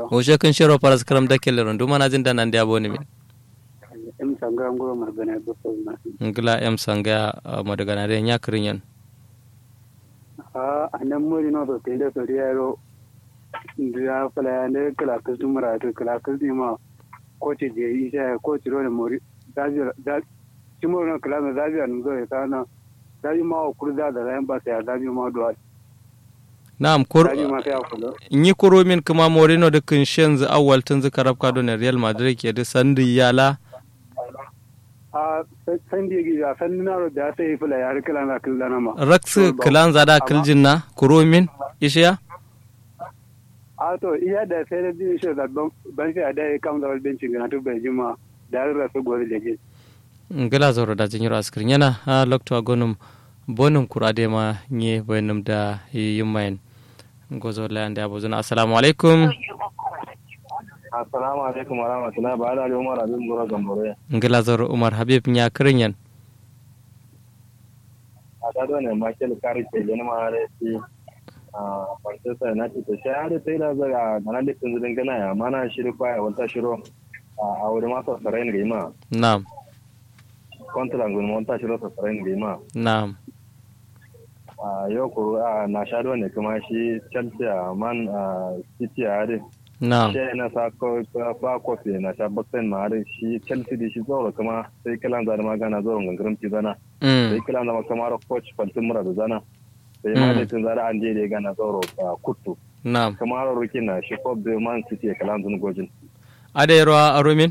o she kun shiro paras karam da kele ron duma na jin dan ande aboni min em sanga ngoro mar bana do so na ngila em sanga madagana re nya kirinyan a anan muri no to tende so riero ndia fala ne kala ka tumra to kala ka ma ko ce je isa ko ci ro ne muri da da timo no kala na da an go ta na da ma ko kurda da ran ba sai da ma do na'am kur da ma sai ko yi kuro min kuma morino da kun shen zu awwal tun zu karab kado ne real madrid ke da sandi yala a san da gi ya san na ro da sai fula ya kala na kala na ma raksu kilan zada kiljin na kuro min ishiya a to iya da sai da bi shi da ban sai da ya kam da bencin ga to bai jima da ra su gore da ji ngila zoro da jinyiro askirin yana a lokto agonum bonum kurade ma nye bayanum da yumayen gozo lande abuzuna assalamu alaikum assalamu alaikum wa rahmatullahi ba da umar abin gura gambore ngila zoro umar habib nya kirinyan a ta ne michael kari ke gani ma da shi a manchester united to shi har sai da zaga gana litin zudin gana ya mana shiri kwaya wata shiro a wuri masa sarai ne ma na'am kontra ngun monta shiro sa sarai ne ma na'am a yau ko na shaɗo ne kuma shi chelsea a man city a harin na'am shi na sa ko fa kofi na sha baksen ma harin shi chelsea da shi zoro kuma sai kilan zana magana zoro gangarin ti zana sai mm. kilan zama kamar coach faltin mura da zana sai ma da tun zara an je da ya gana zoro a kuttu na'am kamar rukin na shi ko da man city ya kalan zun gojin adayro arumin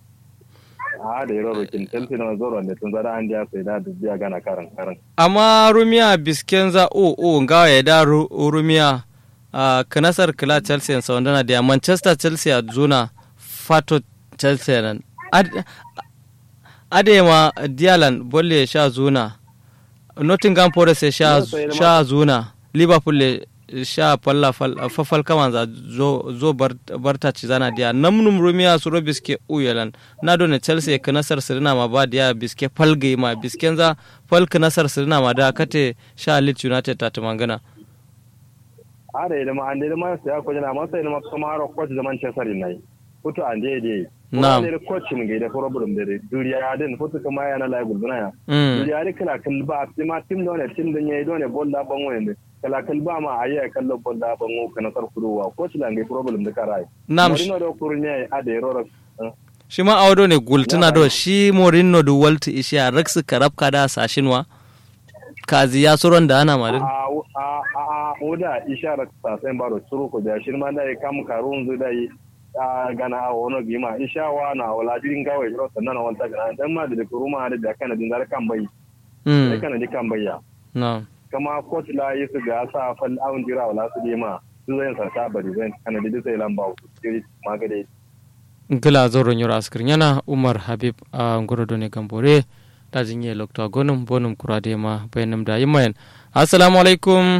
a da yaro rukin chelsea na zoro ne tun zara an je sai da da biya gana karan karan amma rumiya biskenza o o ngawa ya da ru- rumiya a kanasar kila chelsea sa wandana da manchester chelsea a zuna fato chelsea nan Ad- adema dialan bolle ya sha zuna nottingham forest ya sha, Yes, sai sha zuna liverpool ya sha falla fal- fafal kaman za zo, zo bar, barta ci zana diya namnum rumiya su ro biske uyalan na dole chelsea ya kanasar sirina ma ba diya biske falgai ma bisken za fal kanasar sirina ma da kate sha leeds united ta tumangana a da ilima an da ilima sai ko jana masa ilima kamar coach da manchester united futu an da dai Na'am. da coach mun ga da problem da duriya ya din futu kuma yana la gulbuna ya mm. duriya da kala kal ba ma tim da ne tim da yayi dole bolla ban waye kala kal ba ma ayi kallo bolla ban wo kana sar kuduwa coach la ngai problem da karai Na'am. Mourinho da kurnya a da yaro shi ma audo ne gultuna do shi morinno du walti ishi a raksu karabka da sashinwa kazi ya suron da ana madin a a a oda ishara ta sai baro suru ko da shirma da kam karun zu da yi a gana a wono bima ishawa na wala dirin gawe ro sannan wanta gana dan ma da kuruma da da kana din dar kan bai da mm. kana di kan bayya no. kama coach la yi su ga sa fal awun jira wala su di ma su zai sa ta bari zai kana di sai lamba ku diri magade gila zoro nyura askir yana umar habib a ngorodo ne gambore da jinye lokto gonum bonum kurade ma bayanum da yimayen assalamu alaikum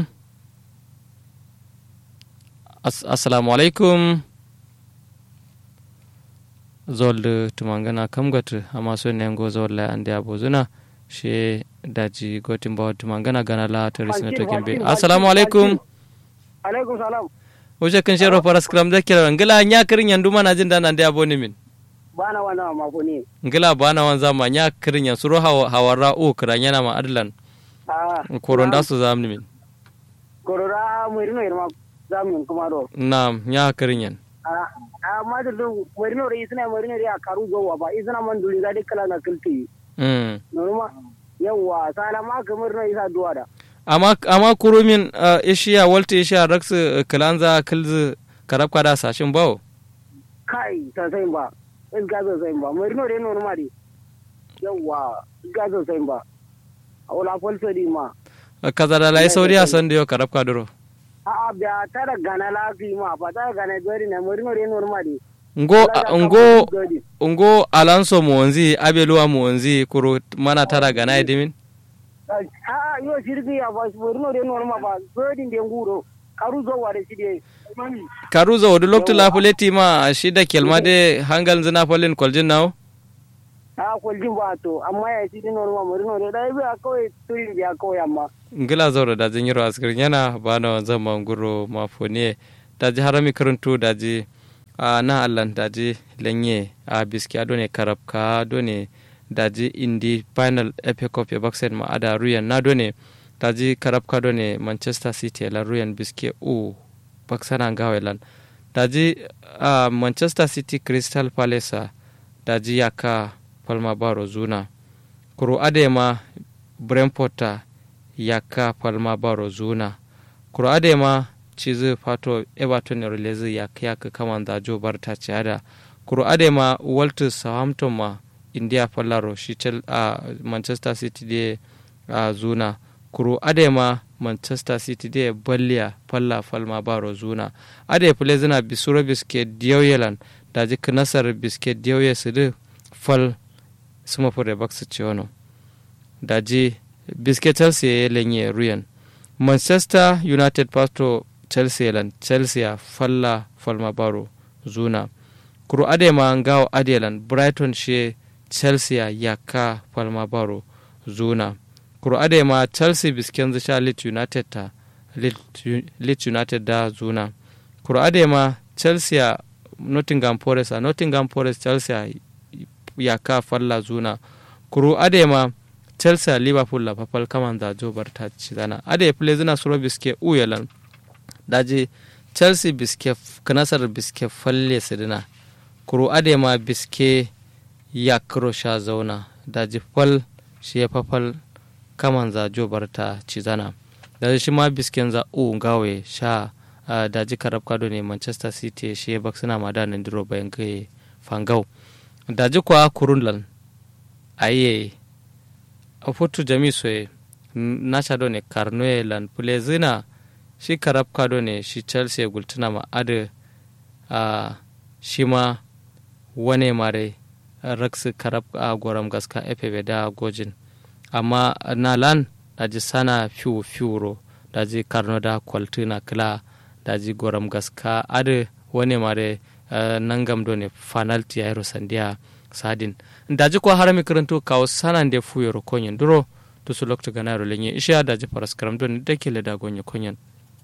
As assalamu alaikum zolde tumangana kamgat amma so ne ngo zolla ande abozuna she daji gotin bawa tumangana gana la taris na tokin be assalamu alaikum alaikum salam Oje kan shero paras kram da kira ngila nya kirin yandu mana jin dan ande aboni min bana wana ma ko ni ngila bana wan zama nya kirin yan suru hawa hawara o kiran yana ma adlan a koron da su zamni min korora murino irma zamin kuma do nam nya kirin yan a a ma da murino ri isna murino ri a karu gowa ba isna man duli ga dikala na kilti mm norma yawa sala ma ka murino isa duwa da amma amma kurumin uh, ishiya walta ishiya raksu kilanza kilzu karabka da sashin bawo kai ta sai ba is ga sai ba murino ri norma ri yawa ga sai ba a wala falso di ma kaza da lai sauri a san da yau karabka duro a a biya tara gana lafi ma ba tara gana dori na murino ri norma ri ngo ngo ngo alonso muonzi abeluwa muonzi kuro mana tara gana edimin a yo shirgi ya ba murino ri norma ba dori de nguro karu zo wa da shi de karuza wadu loktu la fuleti ma shi da kelma de hangal zina falin kwaljin nawo a kwaljin ba to amma ya shi dinar ma murino da dai biya kawai turin biya kawai amma ngila zauro da jin yiro askir yana bana zama nguro mafone da ji harami karanto da ji a na allan daji lenye a biski ado ne karabka ado ne daji indi final epic cup ya baksen ma ada ruyan na do ne daji karabka do ne manchester city la ruyan biski u baksana gawe lan daji a manchester city crystal palace daji yaka palma baro zuna kuro adema brentford yaka palma baro zuna kuro adema cizi fato everton ya release yaka yaka kaman da jo barta ciada kuro adema walter southampton ma india fallaro shi chel a manchester city de a zuna kuro adema manchester city de balliya falla falma baro zuna ade fule zina bisuro biske diyauyelan daji nasar biske diyauye su de fal suma fure baksu ciwono daji biske chelsea ya lenye ruyan manchester united pasto chelsea lan chelsea falla falma baro zuna kuro adema ngawo adelan brighton she chelsea yaka falma baro zuna kuro adema chelsea bisken zisha leeds united ta leeds united da zuna kuro adema chelsea nottingham forest a nottingham forest chelsea yaka falla zuna kuro adema chelsea liverpool la papal kaman da jo barta zana ade play zina suro biske uyalan daji chelsea biske kanasar biske falle sidina kuro adema biske yakro sha zauna daji fal shi ya fafal kaman za jo barta cizana daji shi ma bisken za u gawe sha uh, daji karab kado ne manchester city shi ya baksuna ma da nan diro bayan gaye fangau daji kwa kurunlan aye a fotu jami soye na sha do ne karnoye lan zina shi karab kado ne shi chelsea gultuna ma ade uh, shi ma wane mare raksu karab a goram gaska efe da gojin amma na lan daji sana fiu fiuro daji karno da kwaltina kila daji goram gaska ade wane mare uh, nangam do ne fanalti ya sandiya sadin daji ko harami karanto kawo sanan da fuyoro konyen duro to su lokta ganaro lenye isha daji paras karam don da ke da gonye konyen